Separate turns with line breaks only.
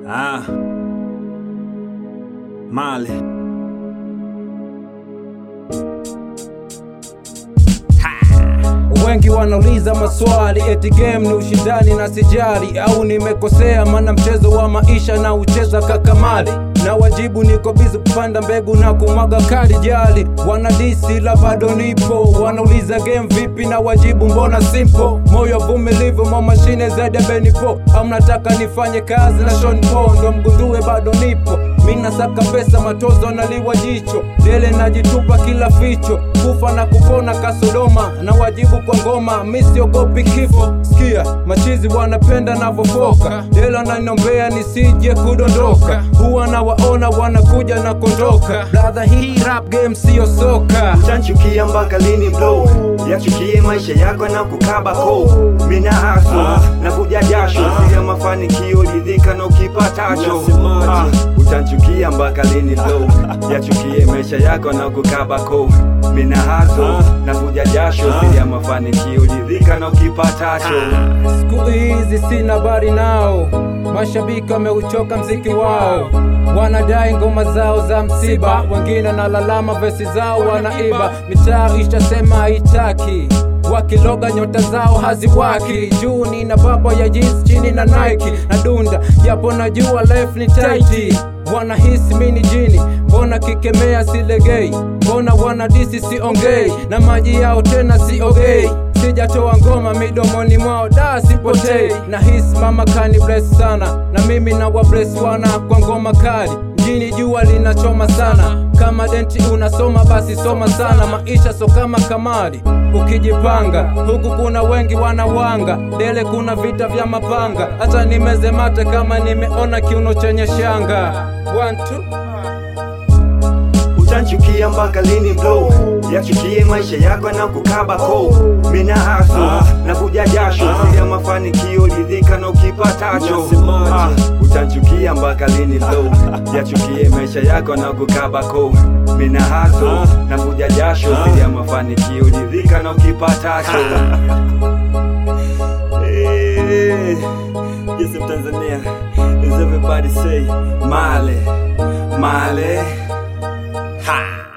Ah. Male.
Wengi wanauliza maswali eti game ni ushindani na sijali, au nimekosea? Maana mchezo wa maisha na ucheza kakamali na wajibu, niko bizi kupanda mbegu na kumwaga kali jali. Wanadisi la bado nipo, wanauliza game vipi na wajibu mbona simple. Moyo vumilivu mwa mashine zaidi ya benipo, au mnataka nifanye kazi na Sean Paul ndo mgundue bado nipo. Mina saka pesa matozo naliwa jicho dele najitupa kila ficho kufa na kupona kasodoma na wajibu kwa ngoma misiogopi kifo sikia machizi wanapenda navofoka dela naniombea nisije kudondoka huwa na waona wanakuja na kondoka bradha hii rap game siyo soka
Utanchukia mpaka lini bro? Yachukie maisha yako na kukaba ko mina haso na kuja jasho sija mafanikio lidhika na ukipatacho Ah, utanchukia mpaka lini bro? Yachukie maisha yako na kukaba ko mina haso na kuja jasho sija mafanikio lidhika na ukipatacho
Siku hizi sina bari nao, mashabiki wameuchoka mziki wao, wanadai ngoma zao za msiba, wengine nalalama vesi zao wanaiba, mitaa ishasema haitaki wakiloga nyota zao haziwaki juu nina baba ya jeans chini na Nike na dunda japo najua life ni tight wanahisi mini jini mbona kikemea silegei mbona wanadisi siongei na maji yao tena siogei sijatoa ngoma midomoni mwao da sipotei na hisi mama kani bless sana na mimi na wa bless wana kwa ngoma kali mjini jua linachoma sana kama denti unasoma basi soma sana maisha so kama kamari ukijipanga huku kuna wengi wanawanga dele kuna vita vya mapanga hata nimeze mate kama nimeona kiuno chenye shanga One, two.
Utanchukia mpaka lini bro? Yachukie maisha yako na kukaba ko mina haso na kuja jasho sija mafanikio lidhika na ukipatacho Ah, utanchukia mpaka lini bro? Yachukie maisha yako na kukaba ko mina haso na kuja jasho sija mafanikio lidhika na ukipatacho Eh, Yes, I'm Tanzania. As everybody say, Male, Male. Ha!